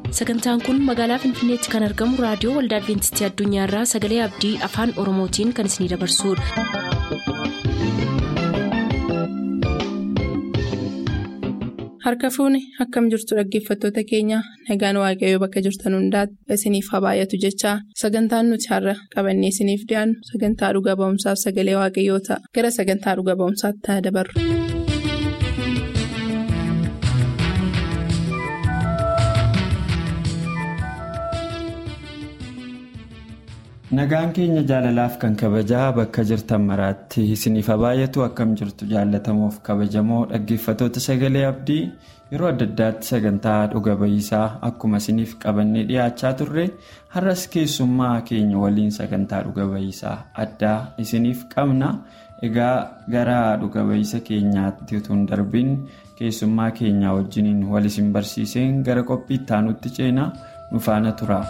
sagantaan kun magaalaa finfinneetti kan argamu raadiyoo waldaa adventistii addunyaarraa sagalee abdii afaan oromootiin kan isinidabarsudha. harka fuuni akkam jirtu dhaggeeffattoota keenya nagaan waaqayyoo bakka jirtan hundaati isiniif haa baay'atu jechaa sagantaan nuti har'a qabannee isiniif dhiyaannu sagantaa dhuga ba'umsaaf sagalee waaqayyoo ta'a gara sagantaa dhuga ba'umsaatti ta'a dabarru. nagaan keenya jaalalaaf kan kabajaa bakka jirtan maraatti isiniif haa baay'atu akkam jirtu jaalatamuuf kabajamoo dhaggeeffatoota sagalee abdii yeroo adda addaatti sagantaa dhuga ba'iisaa akkuma isiniif qabannee dhiyaachaa turre har'as keessummaa keenya waliin sagantaa dhuga ba'iisaa addaa isiniif qabna egaa gara dhuga ba'iisa keenyaatti utuu hin darbiin keessummaa keenyaa wajjiniin wal isin barsiiseen gara qophii itti aanutti ceenaa nu faana tura.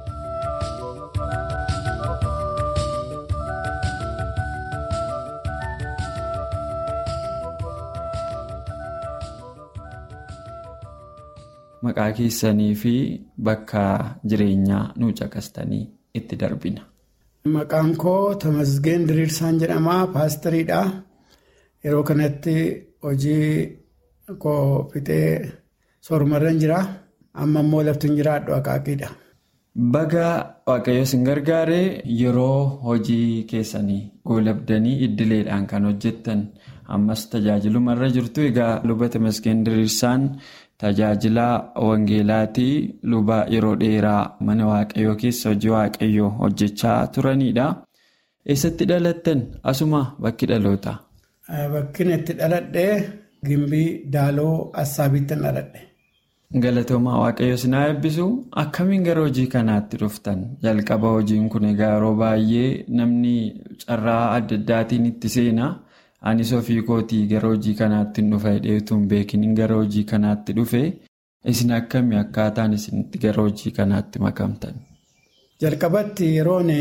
maqaa keessanii fi bakka jireenyaa nu caqastanii itti darbina. Maqaan koo Tamasgeen Diriirsaan jedhama. Paastariidha. Yeroo kanatti hojii koo fixee soorumarra jira. Amma immoo lafti jiraadhu akaakiidha. Baga waaqayyo isin gargaaree yeroo hojii keessanii goolabdanii iddileedhaan kan hojjettan ammas tajaajilumarra jirtu. Egaa luba Tamasgeen Diriirsaan. Tajaajila Wangeelaatii luba yeroo dheeraa mana waaqayyoo keessa hojii waaqayyoo hojjechaa turanidha. Eessatti dhalattan asuma bakki dhaloota? Bakki itti dhaladhee gimbii daaloo assaabiittan dhaladhe. Galatoomaa waaqayyo sinaa eebbisu akkamiin gara hojii kanaatti dhuftan? Jalqaba hojiin kun egaa yeroo baay'ee namni carraa adda addaatiin itti seena. Anis ofii kootii gara hojii kanaatti dhufa dheetuun beekiniin gara hojii kanaatti dhufe isin akkamii akkaataan isinitti gara hojii kanaatti makamtan? Jalqabatti yeroon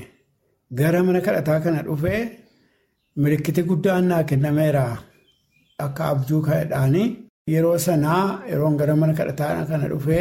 gara mana kadhataa kana dhufe milikkiti guddaan naa kennameera akka abjuu kadhaanii yeroo sanaa yeroon gara mana kadhataa kana dhufe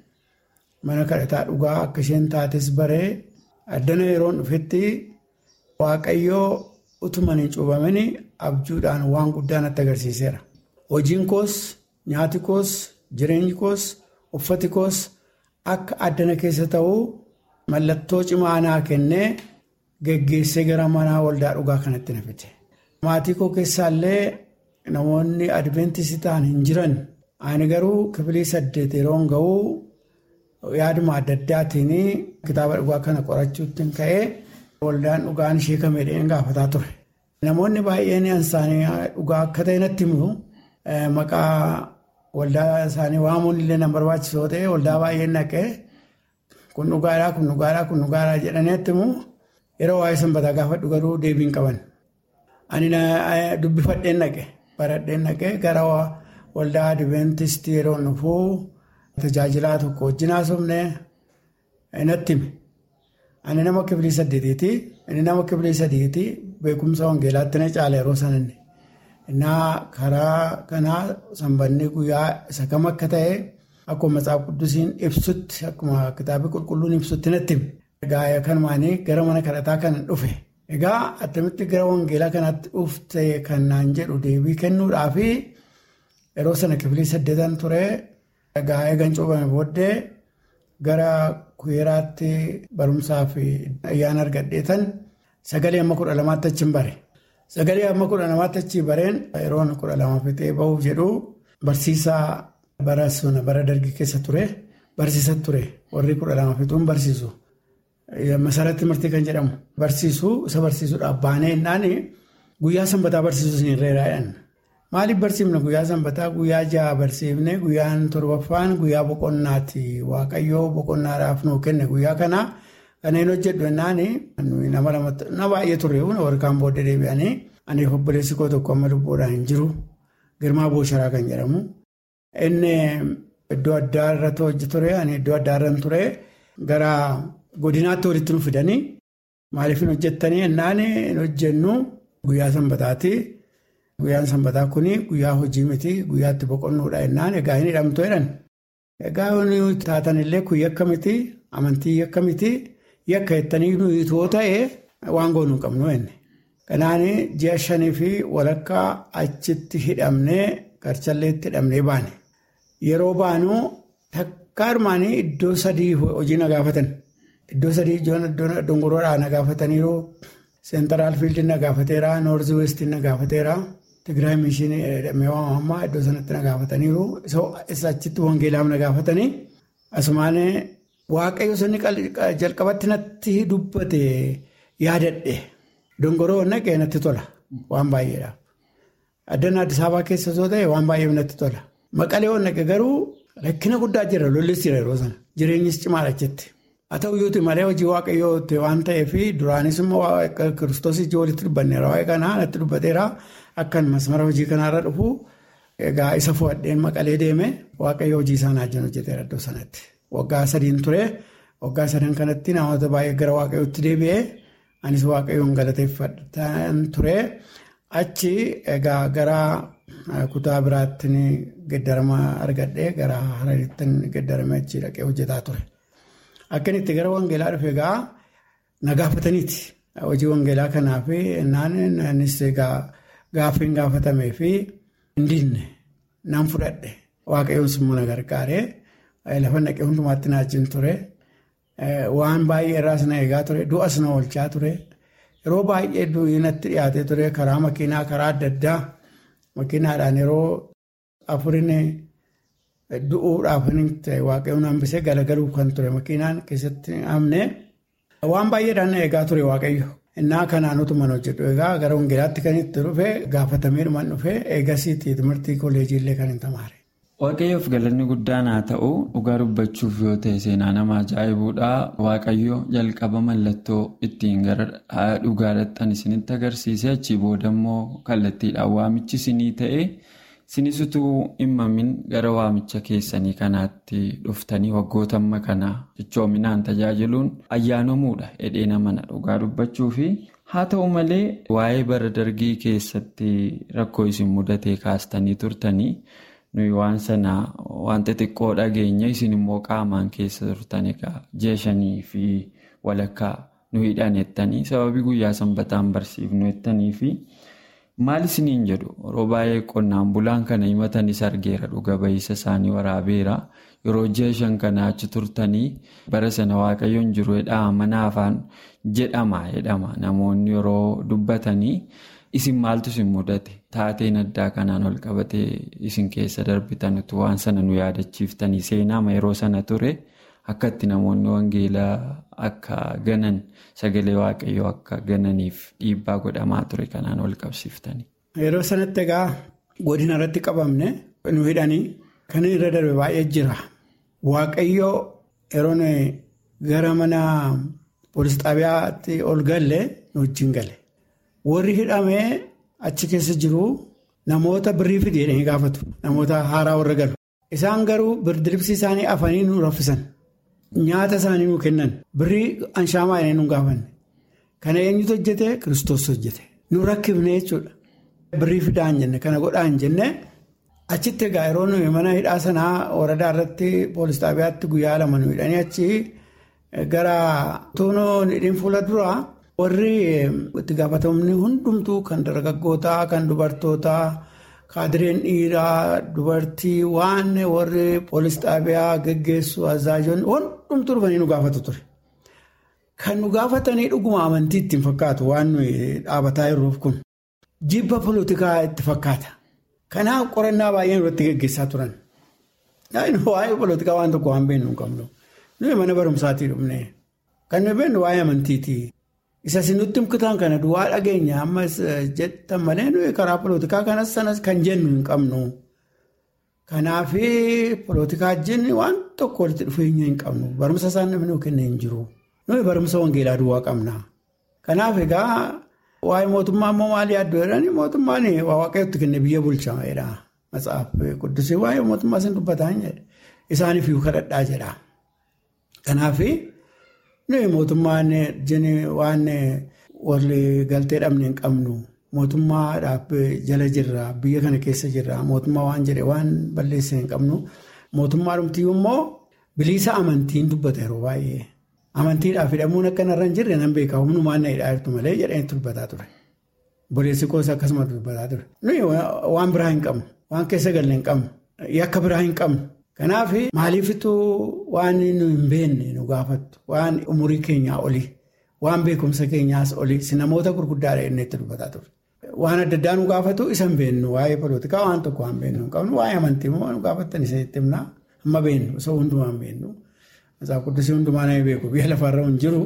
mana kadhataa dhugaa akka isheen taates baree addana yeroon dhufetti waaqayyoo. utuman hin cuubamin abjuudhaan waan guddaa natti agarsiiseera. Hojiin koos, nyaati koos, jireenyi koos, uffati koos akka addana keessa ta'uu mallattoo cimaa naa kennee geggeessee gara mana waldaa dhugaa kanatti na fide. Maatii koo keessaallee namoonni adventistii ta'an hin jiran. Ani garuu kibilii saddeet yeroon ga'uu yaaduma adda addaatiin kitaaba dhugaa kana qorachuutti ka'ee. Waldaan dhugaan ishee kameedhaan gaafataa ture. Namoonni baay'een isaanii dhugaa akka ta'e natti himu maqaa waldaa isaanii waamuun illee nan barbaachisoo ta'e waldaa baay'een naqee kun dhugaadhaa kun dhugaadhaa kun dhugaadhaa jedhanii natti himu yeroo waa'ee sanbataa gaafadhu garuu deebiin qaban. Ani dubbifadheen naqe baradheen naqe gara waldaa adventistii yeroo dhufuu tajaajilaa tokko wajjin haasofne natti hime. Ani nama kibilii saddeetiiti. Inni nama kibilii sadiiti. Beekumsa wangeelaatti na caala yeroo sananne. Innaa karaa kanaa sanbanni guyyaa isa kam akka ta'e akkuma matsaaf quddusiin ibsutti akkuma kitaabni qulqulluun ibsutti natti hime. Egaa kanumaanii gara mana kadhataa kana dhufe. Egaa attamitti gara wangeelaa kanaatti dhufte kan naan jedhu deebii kennuudhaafi yeroo sana kibilii saddeetan ture. Egaa eegan cuubame booddee gara. Kuyeeraatti barumsaa fi ayyaana argadheetan sagalee amma kudha lamaatti achi bare. Sagalee amma kudha lamaatti achi bareen yeroon kudha lama fixee bahuuf jedhu barsiisaa bara suna bara dargii keessa ture barsiisa ture warri kudha lama fixuun barsiisu. Masaratti murtii kan jedhamu barsiisu isa barsiisuudhaaf baanee innaan guyyaa sanbataa barsiisuu isin irreeraadhaan. Maaliif barsiifne guyyaa sanbataa guyyaa ja'a barsiifne guyyaan torbaffaan guyyaa boqonnaati waaqayyoo boqonnaadhaaf nuu kenne guyyaa kana kanneen hojjedhu jennaan nama baay'ee turre warqaan booddee deebi'anii ani obboleessi koo tokko amma lubbuudhaan hin jiru girmaa boosharaa kan jedhamu. Inni iddoo addaa irratti hojii ture ani iddoo addaa irra ture gara godinaatti walitti nu fidanii maaliif hin hojjettanii jennaan hin hojjennu guyyaa sanbataati. Guyyaan sanbataa kun guyyaa hojii miti guyyaatti boqonnuudha jennaan egaa hin hidhamtu jedhan Egaa nuyi taatanillee kun yakka miti amantii yakka miti yakka jettanii nuyi too ta'e waan goonuu hin qabnu inni. Kanaan ji'a shanii fi walakkaa achitti hidhamnee garchalleetti hidhamnee baane. Yeroo baanu takka armaanii iddoo sadii hojii na gaafatan. Iddoo sadii dongoroodhaa na gaafataniiru. Seentaraal fiildii na gaafateera. Noorzi weestii na gaafateera. Tigraay mishiinii jedhamee waamamaa iddoo sanatti na gaafataniiru. Isa achitti wangeelaaf na gaafatanii. Asumaan waaqayyo sanni jalqabatti natti dubbate yaadadhe. Dongoroo naqee natti tola. Waan baay'eedhaaf. Addana Addis Ababaa keessa osoo ta'e waan baay'eef natti tola. Maqalee naqe garuu rakkina guddaa jira lollis jira yeroo sana. Jireenyis cimaadha jetti. Haa ta'u iyyuu malee hojii waaqayyoo waan ta'eef duraanis immoo kiristoos ijji walitti dubbanneera waa'ee kanaa natti dubbateera akkan masmara hojii kanaarra dhufu egaa isa fo'adheen maqalee deeme waaqayyo hojii isaan hojii hojjeteera iddoo sanatti. Waggaa sadiin ture waggaa sadan kanatti namoota baay'ee gara waaqayyootti deebi'ee anis waaqayyoon galateeffatan ture achi egaa gara kutaa biraatti geddarama argadhee gara hararitti geddarame achi dhaqee hojjetaa ture. Akkanitti gara wangeelaa dhufe egaa na gaafataniiti. Hojii wangeelaa kanaaf naanis gaaffiin gaafatamee fi hindiinne nan fudhadhe. Waaqayyoon simmoo na gargaaree lafa naqee hundumaatti na wajjin ture. Waan baay'ee irraas na eegaa ture. Du'as na oolchaa ture. Yeroo baay'ee du'ii natti dhiyaatee ture karaa makiinaa karaa adda addaa makiinaadhaan yeroo afurin. Du'uudhaaf waaqayyoon hambisee galagaluuf kan ture makiinaan keessatti amne waan baay'eedhaan eegaa ture waaqayyo. Innaa kanaan utuma hojjedhu egaa gara wangeelaatti kan itti dhufe gaafatamee dhuman dhufe eegasiitii timirtii kolleejiillee kan hin tamaare. Waaqayyoof galanni guddaan haa ta'u dhugaa dubbachuuf yoo ta'e seenaa nama ajaa'ibuudha. Waaqayyo jalqaba mallattoo ittiin gara dhugaa dhaqxan isinitti agarsiise achii booda immoo kallattiidhaan waamichi isinii ta'e. Isinis utuu himmamin gara waamicha keessanii kanaatti dhuftanii waggoota amma kana cichoominaan tajaajiluun ayyaanamuudha hedhee namana dhugaa dubbachuu fi haa ta'u malee waa'ee bara dargii keessatti rakkoo isin mudatee kaastanii turtanii nuyi waan sana wanta xiqqoo dhageenya isin immoo qaamaan keessa turtan egaa jeeshanii fi walakkaa nu hidhan jettanii sababii guyyaa sanbataan barsiifnu jettanii fi. Maal isiniin jedhu yeroo baay'ee qonnaan bulaan kana himatanis argeera dhuga ba'iisa isaanii waraabeera yeroo ji'a shan kana achi turtanii bara sana waaqayyoon jiru jedhaa mana afaan jedhama jedhama namoonni yeroo dubbatanii isin maaltu isin mudate taateen addaa kanaan ol qabatee isin keessa darbitanitu waan sana nu yaadachiiftanii seenaama yeroo sana ture akka itti namoonni wangeelaa akka ganan. Sagalee waaqayyoo akka gananiif dhiibbaa godhamaa ture kanaan ol qabsiiftanii. Yeroo sanatti egaa godina irratti qabamne nu hidhanii kan irra darbe baay'ee jira. Waaqayyoo yeroo gara mana poolis xaabiyaatti ol galle nu wajjin gale. Warri hidhamee achi keessa jiru namoota birrii fidi jedhanii gaafatu. Namoota haaraa warra galu. Isaan garuu birdiribsi isaanii afanii nu raffisan. Nyaata isaanii nu kennan birrii anshaamaa inni nu gaafanne kana eenyutu hojjete kiristoos hojjete nu rakkifne jechuudha. Birrii fidaa hin jenne kana godhaa hin jenne achitti egaa yeroo nuyi mana hidhaa sanaa waradaa irratti poolis xaabiyaatti guyyaa lama nu hidhanii achi gara toonoo hidhiin fuula duraa warri itti gaafatamni hundumtuu kan dargaggootaa kan dubartootaa. Kaadireen dhiiraa dubartii waan warri poolis xaabiyaa geggeessu azaajoonni hundumtuu dhufanii nu gaafatu ture. Kan nu gaafatanii dhuguma amantii ittiin fakkaatu waan nuyi dhaabataa jirruuf kun jibba polotikaa itti fakkaata. Kanaaf qorannaa baay'een irratti geggeessaa turan. Waa'ee polotikaa waan tokko waan beeknu hin qabnu. Nuyi mana barumsaatii dhufne. Kan nuyi beeknu waa'ee amantiiti. Isa sinutti himkitaan kana duwwaa dhageenya ammas jettan malee nuyi karaa polotikaa kanas sanas kan jennu hin qabnu. Kanaaf polotikaa jenni waan tokko walitti dhufeenya hin qabnu. Barumsa isaan namni nuu kennee hin jiru. Nuyi barumsa wangeelaa duwwaa qabna. Kanaaf egaa waa'ee mootummaa immoo maal yaaddoo jedhanii mootummaan waaqayyooti kenne biyya bulchaa jedha. Matsaaf quddusii waa'ee mootummaa isin dubbataa hin jedhe. Isaaniif iyyuu kadhadhaa jedha. Kanaaf. Nuyi mootummaan waan warri galtee dhabne hin qabnu mootummaadhaaf jala jirra biyya kana keessa jirra mootummaa waan jedhe waan balleessine hin qabnu mootummaa dhumtiyyuu immoo bilisa amantiin dubbata yeroo baay'ee. Amantiidhaaf hidhamuun akka narra hin jirre nan beekaa humnumaan na hidhaa jirtu malee jedhanii dubbataa ture. Boleessi koos akkasumas dubbataa ture. Nuyi waan biraa hin qabnu. Waan keessa galle hin qabnu. Yakka biraa hin qabnu. Kanaaf maaliifitu waan nu hin beekne nu gaafattu. Waan umurii keenyaa olii. Waan beekumsa keenyaas olii. Si namoota gurguddaadha inni itti dubbataa ture. Waan adda addaa nu gaafatu isa hin beeknu. Waa'ee polootikaa waan tokko waan beeknu hin qabnu. Waa'ee amantii immoo nu gaafattan isa itti himnaa. Amma beeknu. Osoo hundumaa hin beeknu. Masaa quddusii hundumaa nama beeku biyya lafarra hin jiru.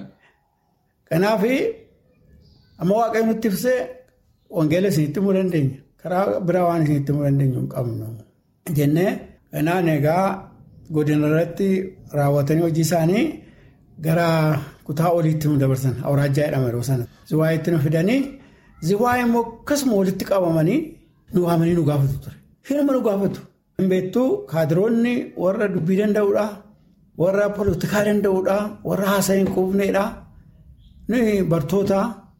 Kanaaf amma waaqayyo nutti ibsee wangeela isinitti himuu dandeenya. Karaa biraa waan isinitti himuu dandeenyu hin qabnu. Jennee kanaan egaa godina irratti raawwatanii hojii isaanii gara kutaa oliitti nu dabarsan. Awuraajjaa jedhama yeroo sana. Ziwaayitti nu fidanii ziwaayii immoo akkasuma walitti qabamanii nu waamanii nu gaafatu ture. Hirma nu gaafatu. Hin beektuu kaadiroonni warra dubbii danda'uudha. warra poolitikaa danda'uudha warra haasa'aa hin quufneedha nuyi bartoota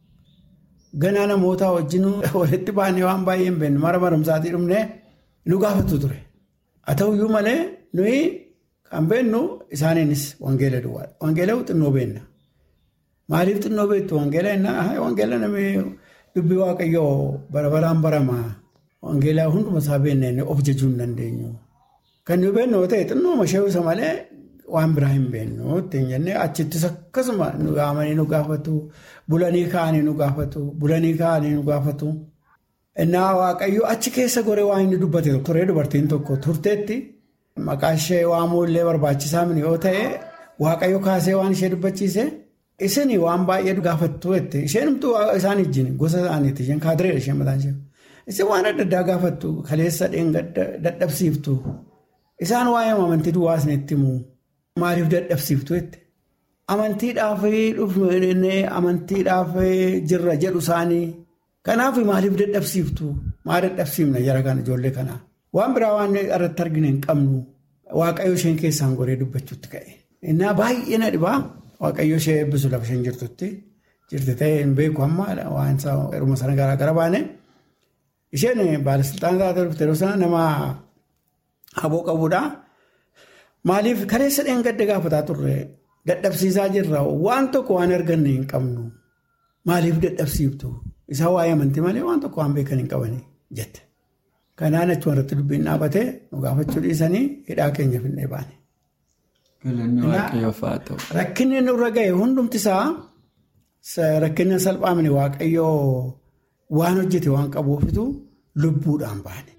ganaa namootaa wajjin walitti baanee waan baay'ee hin beeknu mara barumsaatii dhumnee nu gaafatu ture haa ta'uyyuu malee nuyi kan beennu isaaniinis wangeela duwwaadha wangeela xinnoo beenna maaliif xinnoo beektu wangeela innaa wangeela namni dubbii waaqayyoo bara baraan barama wangeela hunduma isaa beenna of jechuu hin dandeenyu kan nu beennu yoo ta'e xinnoo masheewisa malee. Waan biraa hin beeknu ittiin jennee achittis akkasuma nu gaamanii nu gaafatu bulanii kaa'anii nu gaafatu bulanii kaa'anii nu gaafatu. Innaa waaqayyo achi keessa goree waan inni dubbate turee dubartiin tokko turteetti maqaa ishee waamuu illee barbaachisaa mini yoo ta'e waaqayyo kaasee waan ishee dubbachiise isin waan baay'ee gaafattu jette isheen isaan ijjiin gosa isaaniiti isheen kaadireedha isheen mataan ishee isin waan adda addaa gaafattu kaleessa dadhabsiiftu isaan waa'ee amantii duwwaa isinitti himu. Maaliif dadhabsiiftu jette amantiidhaaf dhufnee amantiidhaaf jirra jedhu isaanii kanaaf maaliif dadhabsiiftu maal dadhabsiifna jara kana ijoollee kanaa waan biraa waan irratti arginu hin qabnu waaqayyo isheen keessaan goree dubbachuutti ka'e. Innaa baay'ee na dhibaa waaqayyo ishee eebbisu lafa isheen jirtutti jirti ta'ee hin beeku amma waan yeruma sana garaa gara baane isheen baalisilxaan taatee dhufte yeroo sana nama haboo qabuudha. Maaliif kaleessa dheengadda gaafataa turre dadhabsiisaa jirra waan tokko waan arganne hin qabnu maaliif dadhabsiiftu isaa waa'ee amantii malee waan tokko waan beekan hin qabanii jette. Kanaan achuma irratti dubbiin dhaabatee nu gaafachuu dhiisanii hidhaa keenya finnee baane. Rakkinni nurra ga'e hundumti isaa rakkinni salphaamne waaqayyoo waan hojjete waan qabuufitu lubbuudhaan baane.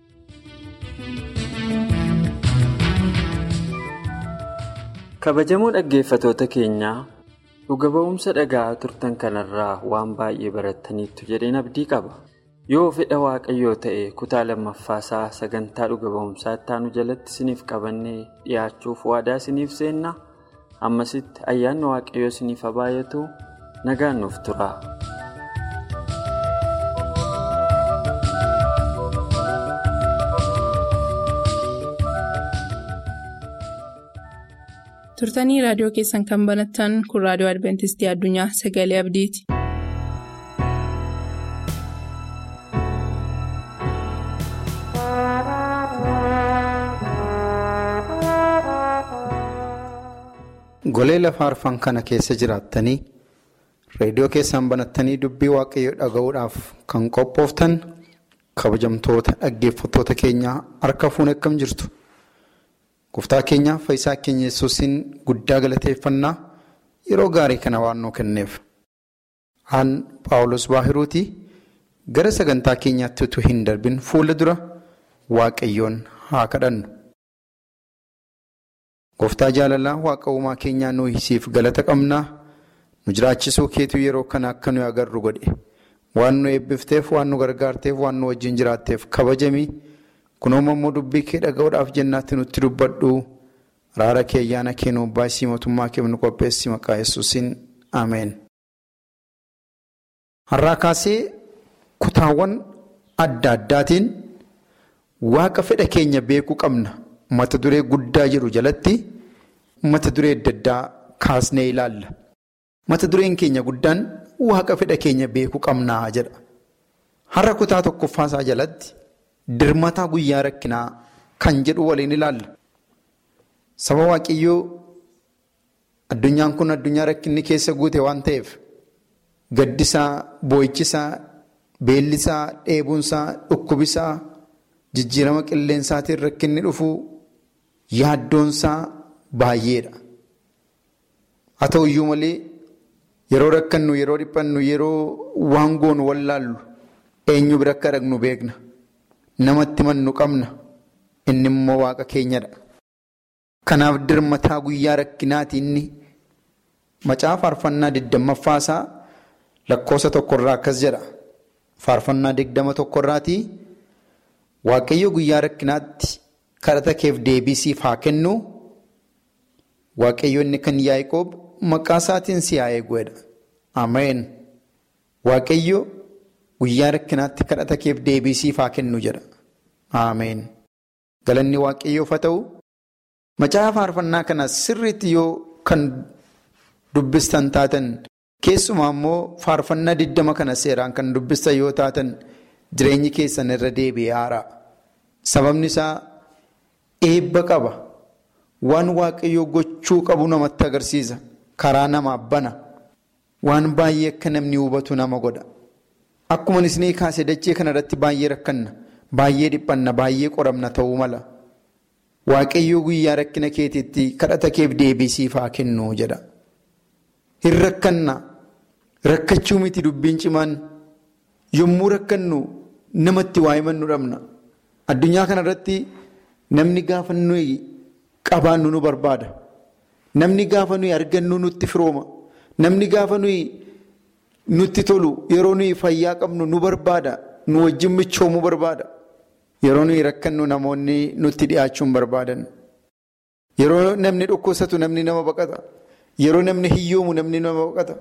kabajamoo dhaggeeffatoota keenyaa dhuga ba'umsa dhaga'aa turtan kanarraa waan baay'ee barattaniittu jedheen abdii qaba yoo fedha waaqayyoo ta'e kutaa lammaffaasaa sagantaa dhuga ba'umsaa ittaanu jalatti isiniif qabannee dhiyaachuuf waadaa isiniif seenna ammasitti ayyaanni waaqayyoo isiniif haa baay'atu nagaan nuuf tura. turtanii raadiyoo keessan kan banattan kun raadiyoo adventistii addunyaa sagalee abdiiti. golee lafa arfan kana keessa jiraattanii reediyoo keessan banattanii dubbii waaqayyoo dhaga'uudhaaf kan qophooftan kabajamtoota dhaggeeffattoota keenyaa harka fuunee akkam jirtu. Gooftaa keenya fayyisaa keenya yesuusiin guddaa galateeffannaa yeroo gaarii kana waan nuu kenneef. Aan Paawulos Baahiruutii gara sagantaa keenyaatti utuu hin darbin fuula dura waaqayyoon haa kadhannu. Gooftaa jaalalaa waaqa uumaa keenyaa nuyi siif galata qabnaa nu jiraachisuu keetu yeroo kana akka nuyi agarru godhe waan nu eebbifteef waan nu gargaarteef waan nu wajjin jiraatteef kabajamii. kunooma immoo dubbii kee dhaga'uudhaaf jennaatti nutti dubbadhu araara kee ayyaana kee nuuf baay'isii mootummaa kee nu qopheessi maqaa yesuusiin ameen. har'aa kaasee kutaawwan adda addaatiin waaqa fedha keenya beekuu qabna mata duree guddaa jedhu jalatti mata duree adda addaa kaasnee ilaalla mata dureen keenya guddaan waaqa fedha keenya beekuu qabnaa jedha har'a kutaa tokkoffaasaa jalatti. Dirmataa guyyaa rakkinaa kan jedhu waliin ilaalla. Saba waaqayyoo addunyaan kun addunyaa rakkinni keessa guute waan ta'eef gaddisaa, boo'ichisaa, beellisaa, dheebuunsaa, dhukkubisaa, jijjiirama qilleensaatiin rakkinni dhufuu yaaddoonsaa baay'eedha. Haa ta'uyyuu malee yeroo rakkannu, yeroo dhiphannu, yeroo waan goonu wallaallu eenyu bira akka dhaqnu beekna. Namatti mannu qabna. Inni immoo waaqa keenyadha. Kanaaf dirmataa guyyaa rakkinaati inni macaa faarfannaa digdammaffaa isaa lakkoofsa tokkorraa akkas jedha. Faarfannaa digdama tokkorraatii waaqayyo guyyaa rakkinaatti kadhata keef deebii siif haa kennu. Waaqayyo inni kan Yaaqoob maqaa isaatiin si haa eeguudha. Ameen. Waaqayyo guyyaa rakkinaatti kadhata keef deebii siif haa kennu jedha. Ameen. Galanni waaqayyoof haa ta'u. Macaa faarfannaa kana sirriitti yoo kan dubbistan taatan keessumaa immoo faarfannaa diddama kana seeraan kan dubbistan yoo taatan jireenyi keessan irra deebi'ee haara. Sababni isaa eebba qaba. Waan waaqayyoo gochuu qabu namatti agarsiisa. Karaa namaaf bana. Waan baay'ee akka namni hubatu nama godha. Akkuma isinii kaase dachee kanarratti baay'ee rakkanna. Baay'ee dhiphanna. Baay'ee qoramna ta'uu mala. Waaqayyoo guyyaa rakkina keetiitti kadhata keef deebii siif haa kennu jedha. Hin rakkanna. Rakkachuu miti dubbiin cimaan. Yommuu rakkannu namatti waa himannu dhabna. Addunyaa kanarratti namni gaafa nuyi qabaannu nu barbaada. Namni gaafa nuyi argannu nutti firooma. Namni gaafa nuyi nutti tolu yeroo nuyi fayyaa qabnu nu barbaada. Nu wajjin michoomuu barbaada. Yeroo nuyi rakkannu namoonni nutti dhiyaachuun barbaadan. Yeroo namni dhukkubsatu namni nama baqata. Yeroo namni hiyyoomu namni nama baqata.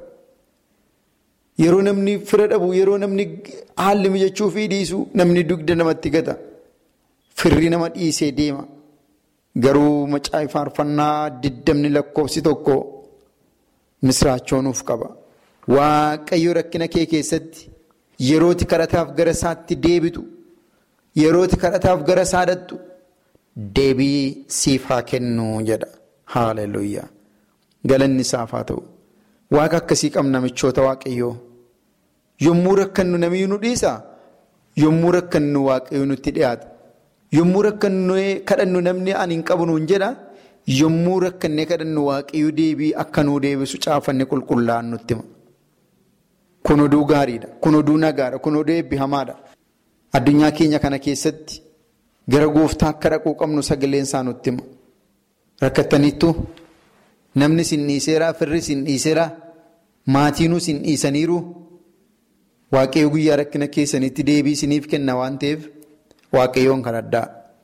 Yeroo namni fira dhabu yeroo namni haalli mijachuu fi dhiisu namni dugda namatti gata. Firri nama dhiisee deema. Garuu macaa faarfannaa diddamni lakkoofsi tokko misraachoonuuf qaba. Waaqayyo rakkina kee keessatti yerooti kadhataaf gara isaatti deebitu. Yerooti kadhataaf gara isaa dhattu deebii siif haa kennu jedha. Haaleluyyaa. Galanni isaaf haa ta'u. Waaqa akkasii qabna michoota waaqayyoo. Yommuu rakkannu namni nu dhiisaa? Yommuu rakkannu waaqayyo nutti dhiyaata. Yommuu rakkannu kadhannu namni ani hin qabu nuun jedha. Yommuu rakkannee kadhannu waaqayyo deebii akka nuu deebisu caafanne qulqullaa'an nutti hima. Kun oduu gaariidha. Kun oduu nagaadha. Kun oduu eebbifamaadha. Addunyaa keenya kana keessatti gara gooftaa akka dhaquu qabnu sagaleen isaa nutti hima. Rakkattaniittu namni sin dhiiseeraa, firri sin dhiiseeraa, maatiinuu sin dhiisaniiru waaqayyo guyyaa rakkina keessanitti deebii isiniif kenna waan ta'eef waaqayyoon kadhadhaa.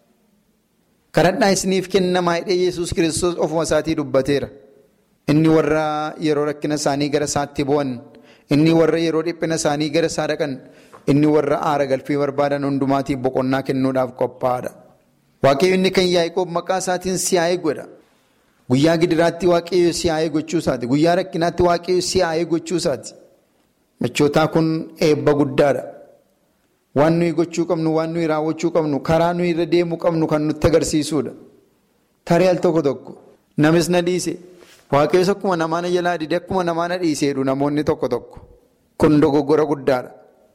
Kadhadhaa isiniif kennamaa hidhee Yesuus kiristoos ofuma isaatii dubbateera. Inni warra yeroo rakkina isaanii gara isaatti bu'an, inni warra yeroo dhiphina isaanii gara isaa dhaqan. Inni warra aara galfii barbaadan hundumaatiif boqonnaa kennuudhaaf qophaa'aadha. Waaqayyo inni kan Yaaqoob maqaa isaatiin si'aayee godha. Guyyaa gidiraatti waaqayyo si'aayee gochuu isaati. Guyyaa rakkinaatti waaqayyo si'aayee gochuu isaati. Michootaa kun eebba guddaadha. Waan nuyi gochuu qabnu, waan nuyi raawwachuu qabnu, karaa nuyi irra deemuu qabnu kan nutti agarsiisudha. Tarii al tokko tokko namis na dhiise. Waaqayyoon akkuma namaa na jalaa dide akkuma namaa na dhiiseedhu namoonni tokko tokko. Kun dogoggora guddaadha.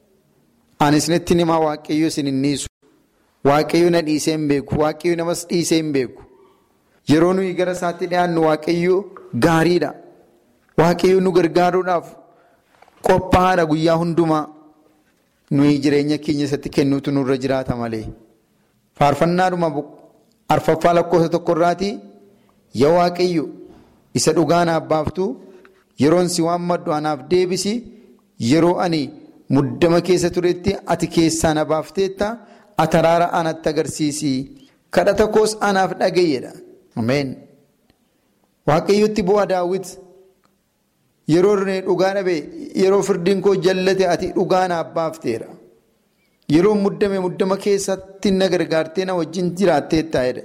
Ani isinitti himaa waaqayyo isin hin dhiisu. Waaqayyo na dhiisee hin beeku. Waaqayyo namas dhiisee hin beeku. Yeroo nuyi gara isaatti dhiyaannu waaqayyo gaariidha. Waaqayyo nu gargaaruudhaaf qophaa'aadha guyyaa hundumaa. Nuyi jireenya keenya isatti kennuutu nurra jiraata malee. Faarfannaadhuma arfaffaa lakkoofsa tokkorraatii yaa waaqayyo isa dhugaa naaf baaftu yeroon si waammadhu anaaf deebisi yeroo ani. Muddama keessa turetti ati keessaa na baafteetta ati araara anatti agarsiisi. Kadhata koos anaaf dhagayeedha. Ameen. Waaqayyotti bu'aa daawwit yeroo dhugaa dhabe yeroo firdiin koo jallate ati dhugaa naaf baafteera. Yeroo muddame muddama keessatti na gargaartee na wajjin jiraatteetta jedhe.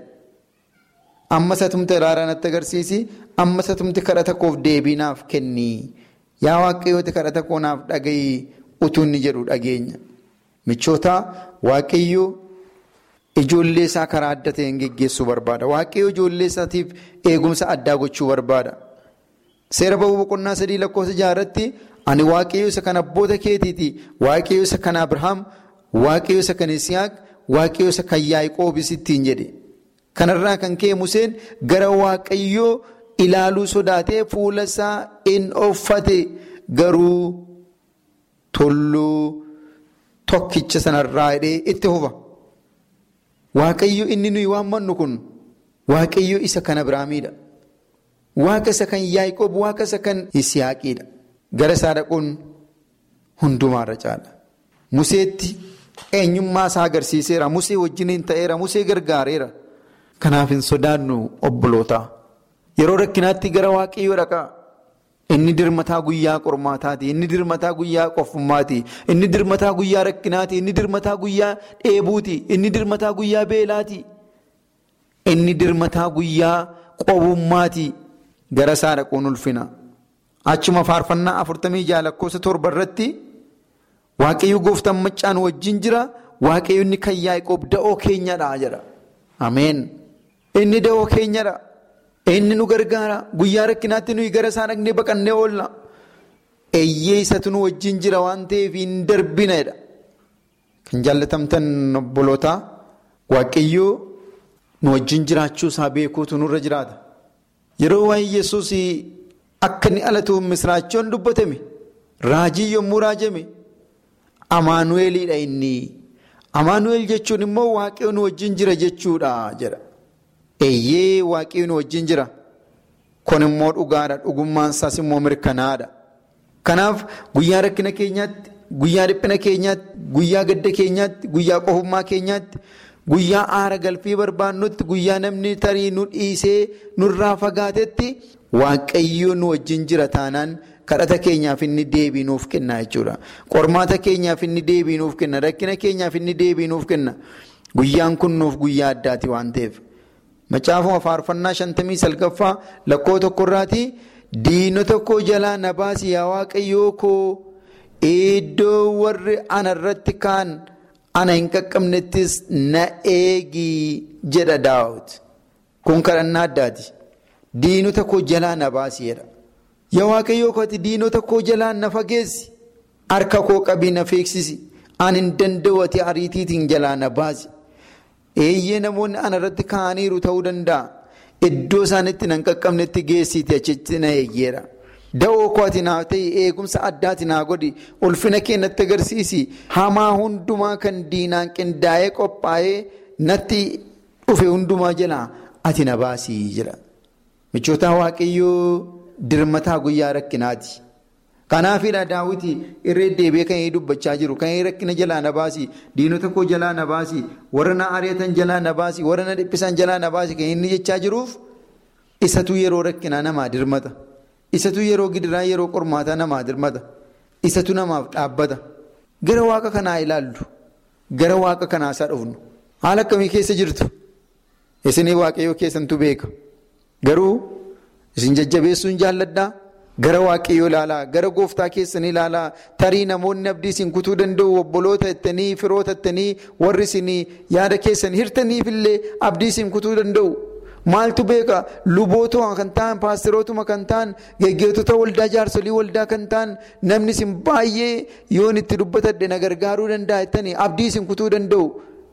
Ammas atumte araara natti agarsiisi. Ammas atumte kadhata koof deebii naaf kenni. Yaa waaqayyooti kadhata koo naaf dhagayi. utuu inni jedhu dhageenya. Michoota waaqayyoo ijoollee isaa karaa adda ta'een geggeessuu barbaada. Waaqayyo ijoollee isaatiif eegumsa addaa gochuu barbaada. Seera ba'uu boqonnaa sadii lakkoofsa jaarratti ani waaqayyo isa kan abboota keetiiti. Waaqayyo isa kan Abirahaam, waaqayyo isa kan Isiyaaq, waaqayyo isa kan Yaaqoobis ittiin jedhe. Kanarraa kan ka'e Museen gara waaqayyoo ilaaluu sodaatee fuula isaa in uffate garuu tulluu tokkicha sanarraa hidhee itti huba. Waaqayyo inni nuyi waammannu kun waaqayyo isa kan Abiraamiidha. Waaqa isa kan Yaaqoob, waaqa isa kan Isiyaaqiidha. Gara isaa dhaquun hundumaarra caala. Museetti eenyummaa isaa agarsiiseera. Musee wajjiniin ta'eera. Musee gargaareera. Kanaaf hin sodaannu obbolootaa. Yeroo rakkinaatti gara waaqayyoo dhaqaa. Inni dirmataa guyyaa qormaataati. Inni dirmataa guyyaa qofummaati. Inni dirmataa guyyaa rakkinaati. Inni dirmataa guyyaa dheebuuti. Inni dirmataa guyyaa beelaati. Inni dirmataa guyyaa qobummaati. Gara isaa dhaquun ulfina. Achuma faarfannaa afurtamii jaha lakkoofsa torba irratti waaqayyo gooftaan maccaan wajjin jira. Waaqayyo inni kan Yaaqoob da'oo keenyadha jedha. Ameen. Inni da'oo keenyadha. Inni nu gargaara. Guyyaa rakkinaatti nuyi gara isaa dhaqnee baqannee oolla. Eeyyee isatu nu wajjin jira waan ta'eef hin darbinedha. Kan jaallatamtan obbolootaa waaqayyoo nu wajjin jiraachuu isaa beekuutu nurra jiraata. Yeroo waa'ee Yesuus akka inni alatuuf misraachoon dubbatame raajii yommuu raajame amaanuweeliidha inni. Amaanuweel jechuun immoo waaqayyo nu wajjin jira jechuudha jedha. Eeyyee waaqayyo nu wajjin jira. Kun immoo dhugaadha. Dhugummaan isaas immoo mirkanaadha. Kanaaf guyyaa rakkina keenyaatti, guyyaa dhiphina keenyaatti, guyyaa gadda keenyaatti, guyyaa qofummaa keenyaatti, guyyaa aara galfii barbaannutti, guyyaa namni tarii nu dhiisee nurraa fagaatetti waaqayyo nu wajjin jira taanaan kadhata keenyaaf inni deebii nuuf kenna jechuudha. Qormaata keenyaaf inni deebii nuuf kenna. Rakkina keenyaaf inni deebii nuuf kenna. Guyyaan kun nuuf guyyaa addaati waan ta'eef. Macaafuma faarfannaa shantamii salgaffaa lakkoo tokkorraati diinota koo jalaa na baasi yaa waaqayyoo koo iddoo warri ana irratti kaan ana hin qaqqabnettis na eegi jedha daawut. Kun kadhannaa addaati. Diinota koo jalaa na baasi jedha. Yaa waaqayyoo kooti diinota koo jalaa na fageessi. Harka koo qabii na feeksisi. Ani hin danda'u ati ariitiitiin jalaa na baasi. Eeyyee namoonni ana irratti kaa'aniiru ta'uu danda'a. Iddoo isaanitti nan qaqqabnetti geessiiti achitti na eeggeera. Da'oo kooti naa ta'e eegumsa addaati naa godhi ulfina keenyatti agarsiisi. Hamaa hundumaa kan diinaan qindaa'ee qophaa'ee natti dhufe hundumaa jalaa ati na baasii jedha. Michoota waaqayyoo dirmataa guyyaa rakkinaati. Kanaafidha daawwiti irree deebi'ee kan inni dubbachaa jiru kan inni rakkina jalaa na baasi diinota koo jalaa na baasi warra na ari'atan jalaa na baasi warra na dhiphisan jalaa na baasi kan inni jechaa jiruuf isatu yeroo rakkinaa namaa dirmata isatu yeroo gidiraa yeroo qormaataa namaa dirmata isatu namaaf dhaabbata gara waaqa kanaa ilaallu gara waaqa kanaa isaa dhufnu haala akkamii keessa jirtu isinii waaqayyoo keessantu beeka garuu isin jajjabeessuun jaalladhaa. Gara waaqayyoo ilaalaa gara gooftaa keessanii ilaalaa tarii namoonni abdii isin kutuu danda'u obboloota jettanii firoota jettanii warri isin yaada keessan hirtaniif illee abdii isin kutuu danda'u. Maaltu beeka lubootuma kan ta'an paasterootuma kan ta'an geggeessitoota waldaa jaarsolii waldaa kan ta'an namni isin baay'ee yoon itti dubbatadhe na gargaaruu danda'a jettanii abdii isin kutuu danda'u.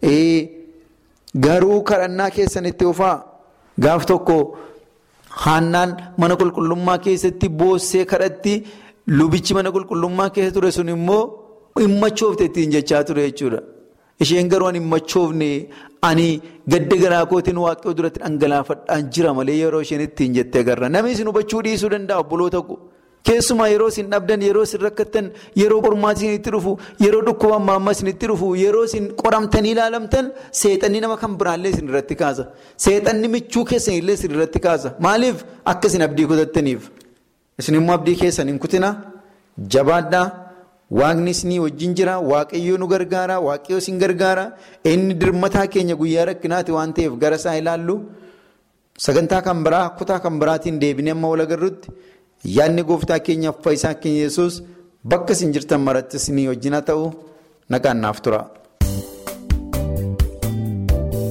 Garuu kadhannaa keessan itti ofaa gaaf tokko. Haannaan mana qulqullummaa keessatti boossee kadhatti lubichi mana qulqullummaa keessa ture sun immoo hin machoofte ittiin jechaa ture jechuudha. Isheen garuu ani hin machoofne ani gadda garaa kootiin waaqayyoo duratti dhangalaafadhaan jira malee yeroo isheen ittiin jettee agarra. Namni isin hubachuu dhiisuu danda'a obboloota ko. Keessumaa yeroo isin dhabdan yeroo isin rakkattan yeroo qormaati isinitti dhufu yeroo dhukkubaan maamma isinitti dhufu yeroo isin qoramtanii ilaalamtan seexanni nama kan biraallee isin irratti kaasa. Seexanni michuu keessan illee isin irratti kaasa. Maaliif akka isin abdii kutattaniif? Isin immoo abdii keessan hin kutina jabaadhaa waaqni isinii wajjin jira waaqayyoo nu gargaara waaqayyoo isin gargaara inni dirmataa keenya guyyaa rakkinaati waan ta'eef gara isaa ilaallu sagantaa kan biraa kutaa kan biraatiin deebinee amma wal agarrutti. Yaadni gooftaa keenyaaf fayyisaa keenya yesus bakka isin jirtan maratti isinii wajjin haa ta'u nagaan naaf tura.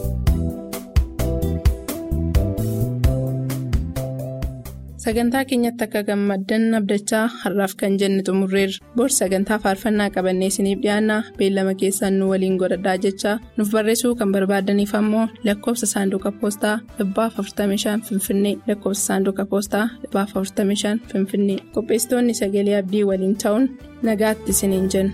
sagantaa keenyatti akka gammaddan abdachaa har'aaf kan jenne xumurreerra bor sagantaa faarfannaa qabannee isiniif dhiyaanna beellama keessaan nu waliin godhadhaa jechaa nuuf barreessuu kan barbaadaniif ammoo lakkoofsa saanduqa poostaa 45 finfinnee lakkoofsa saanduqa poostaa 45 finfinnee qopheessitoonni sagalee abdii waliin ta'uun nagaatti isiniin jenna.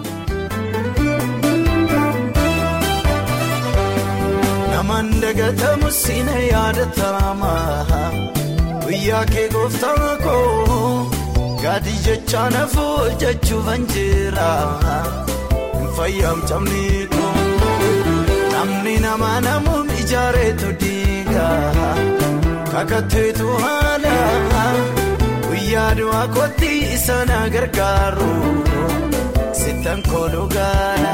Namaan dagatamu siina yaadatama guyyaa kee gooftaa koo gaadhi jecha nafu jechuufan jira hin fayyamcamne koo namni nama namuun ijaareetu diiga kakatteetu haala guyyaa du'aa kootti isa na gargaaru sittan kooluu gaala.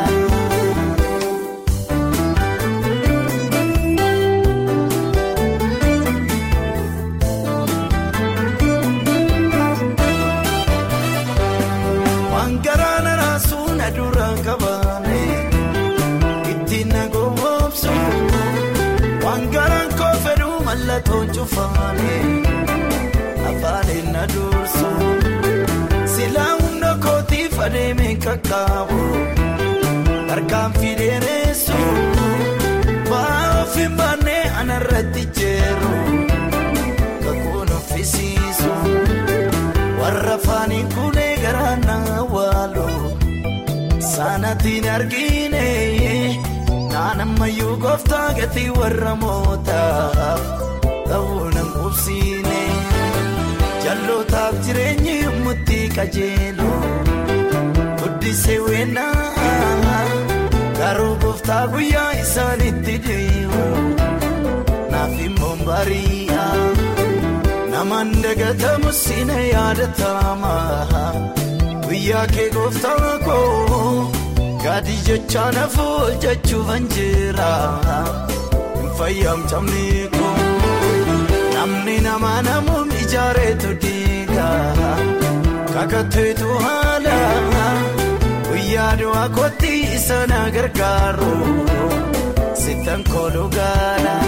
Wangaraan raasuun aduraan qabaane ittiin na goomsu wangaraan koo fedhuu mallattoon cufaane afaanin na dursu silaa hunda kootiif adeemee qaqqaabu harkaan fideeressu ba'aa ofiin baannee anarratti jeeru kakuun uffisiisu warra faaniin kulee garaa na waalu saanatiin argine naannammayyuu gooftaa gatii warra mootaaf ta'uu nan qubsiine jallootaaf jireenyi murtii qajeelu guddisee weennaa garuu gooftaa guyyaa isaanitti deemu naaf immoo bari'a. Namaan dagatamu siina yaadatama guyyaa kee gooftaa koo gaadhi jecha nafu jechuufan jira hin fayyamcamne koo namni nama namuun ijaareetu diiga kakatteetu haala guyyaa du'aa kootti isa na gargaaru sittan kooluu gaala.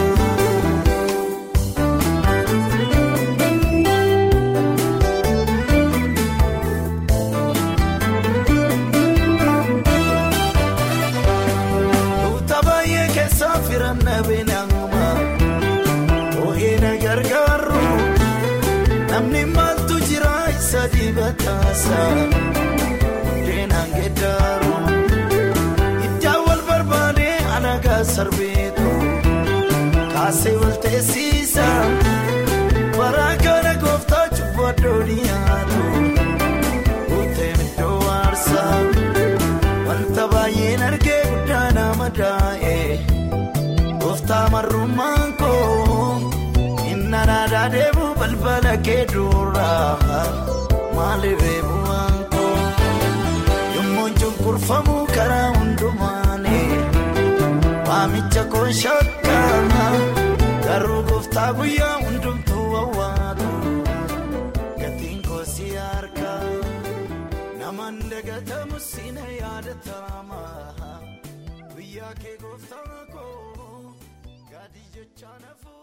Namni maaltu jira isa dibataasa Deenaan geeddaru Iddaan wal barbaade alagaa sarbeetu Kaasee wal teessisa Baraa kana gooftaa cubbuu addoo dhiyaatu Guuteen iddoo aarsa Wanta baay'een argee guddaa nama daa'e Gooftaa marrummaan koo Nanaadhaa deemu balbala kee duraa maaliif eebuwaan koo yommuu cunqurfamu karaa hundumaani waamicha koo shakkaa garuu gooftaa guyyaa hundumtuu wawwaatu gatiin koo si harka namaan dagatamu siina yaadatama guyyaa kee gooftaa koo gaadhi jecha nafu.